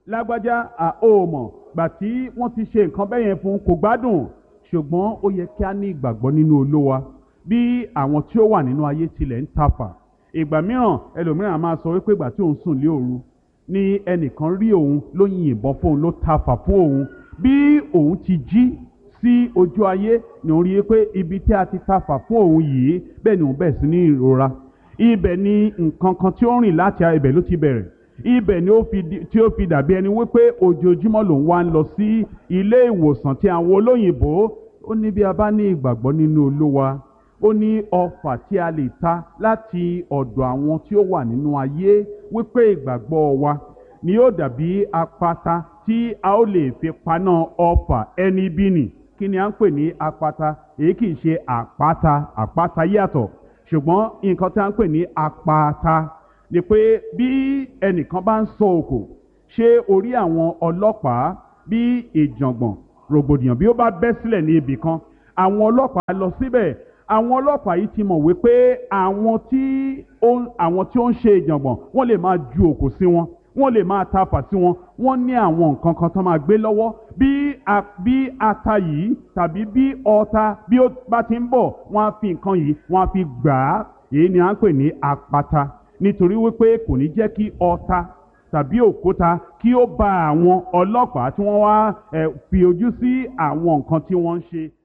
lágbájá à ó mọ̀ gbà tí wọ́n ti ṣe nǹkan bẹ́ẹ̀ yẹn fún kò gbádùn ṣùgbọ́n ó yẹ kí a ní ìgbàgbọ́ nínú olówa bí àwọn tí ó wà nínú ayé tilẹ̀ ń tafà ìgbà mìíràn ẹlòmíràn máa sọ wípé ìgbà tí òun sùn lé òru ni ẹnìkan rí òun ló yin ìbọn fóun ló tafà fún òun bí òun ti jí sí ojú ayé ni òun rí i pé ibi tí a ti tafà fún òun yìí bẹ́ẹ̀ ni òun bẹ̀rẹ̀ sí ní ìrora ibẹ̀ ni nǹkan kan tí ó rìn láti ibẹ̀ ló ti bẹ̀rẹ̀ ibẹ̀ ni ó fi di- tí ó fi dàbí ẹni wípé ojoojúmọ́ lòun wá ń lọ sí ilé ìwòsàn tí àwọn olóyìnbó ó ní bí a bá ní ìgbàgbọ́ nínú olówa ó ní ọfà tí a lè ta láti ọ̀dọ̀ àwọn tí ó wà nínú ayé wípé ìgbàgbọ́ wa ni yóò dàbí apata tí a ó lè fi paná ọfà ẹni bí nì kí ni à ń pè ní apata èyí kì í ṣe àpáta àpáta yàtọ̀ ṣùgbọ́n nǹkan tí a ń pè ní apata ni pé bí ẹnìkan bá ń sọ òkò ṣé orí àwọn ọlọ́pàá bí ìjàngbọ̀n rògbòdìyàn bí ó bá bẹ́ sílẹ̀ ní ibì kan àwọn ọlọ́pàá lọ síbẹ̀ àwọn ọlọ́pàá yìí ti mọ̀ wípé àwọn tí ó ń àwọn tí ó ń ṣe ìjàngbọ̀n wọ́n lè máa ju òkò sí wọn wọ́n lè máa tafà sí wọn wọ́n ní àwọn nǹkan kan tó máa gbé lọ́wọ́ bí a bí ata yìí tàbí bí ọta bí ó bá ti ń bọ̀ wọ́n á fi nǹkan yìí wọ́n á fi gbà á èyí ni à ń pè ní apata nítorí wípé kò ní jẹ́ kí ọta tàbí òkúta kí ó ba àwọn ọlọ́pàá tí wọ́n wá eh, fi ojú sí àwọn nǹkan tí wọ́n ń ṣe